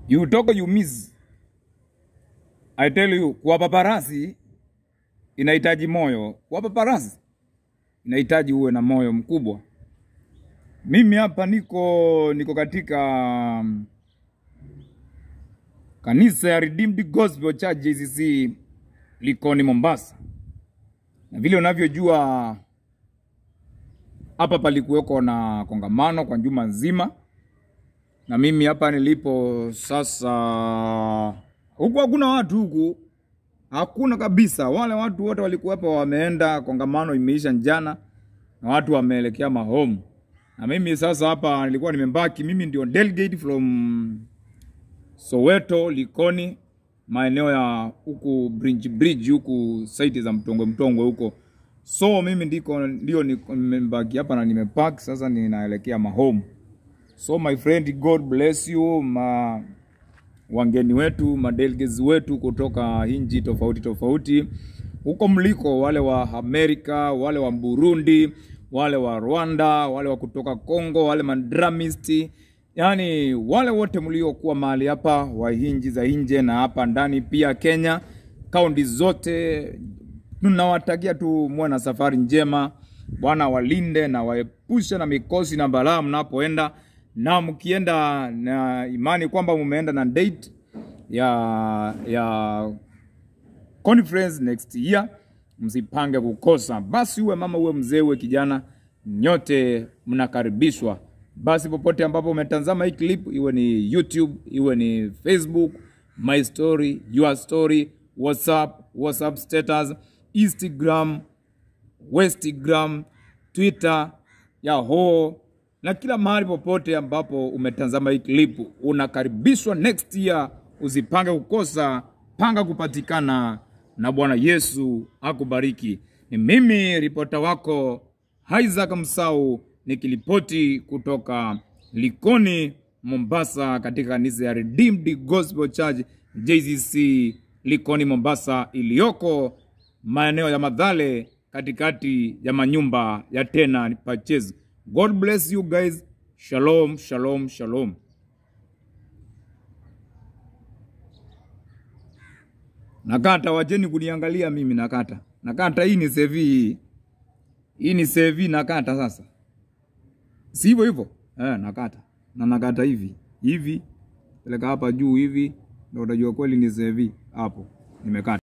You talk you miss. I tell you, kuwa paparasi inahitaji moyo. Kuwa paparasi inahitaji uwe na moyo mkubwa. Mimi hapa niko niko katika um, kanisa ya Redeemed Gospel Church JCC Likoni Mombasa, na vile unavyojua hapa palikuweko na kongamano kwa juma nzima, na mimi hapa nilipo sasa, huku hakuna watu huku, hakuna kabisa. Wale watu wote walikuwepo wameenda, kongamano imeisha jana na watu wameelekea mahomu, na mimi sasa hapa nilikuwa nimembaki. Mimi ndio delegate from Soweto, Likoni, maeneo ya huku Bridge Bridge huku site za Mtongwe Mtongwe huko. So mimi ndiko ndio niko- nimebaki hapa na nimepark sasa, ninaelekea mahome. So my friend, God bless you ma wageni wetu madelegates wetu kutoka nchi tofauti tofauti huko mliko, wale wa Amerika, wale wa Burundi, wale wa Rwanda, wale wa kutoka Congo, wale madramisti, yaani wale wote mliokuwa mahali hapa wa nchi za nje na hapa ndani pia Kenya, kaunti zote tunawatakia tu muwe na safari njema. Bwana walinde na waepushe na mikosi na balaa mnapoenda, na mkienda na imani kwamba mumeenda na date ya ya conference next year, msipange kukosa. Basi uwe mama, uwe mzee, uwe kijana, nyote mnakaribishwa. Basi popote ambapo umetazama hii clip, iwe ni YouTube, iwe ni Facebook, my story, your story, WhatsApp, WhatsApp status, Instagram, Westgram, Twitter, Yahoo na kila mahali popote ambapo umetazama hii clip, unakaribishwa next year. Usipange kukosa, panga kupatikana, na Bwana Yesu akubariki. Ni mimi ripota wako Isaac Msau nikilipoti kutoka Likoni, Mombasa, katika kanisa ya Redeemed Gospel Church JCC Likoni, Mombasa, iliyoko maeneo ya Madhale, katikati ya manyumba ya tena purchase. God bless you guys. Shalom, shalom, shalom. Nakata, wacheni kuniangalia mimi nakata. Nakata hii ni sevi hii. Hii ni sevi nakata sasa. Si hivyo hivyo? Eh, nakata. Na nakata hivi. Hivi. Peleka hapa juu hivi. Ndio utajua kweli ni sevi hapo. Nimekata.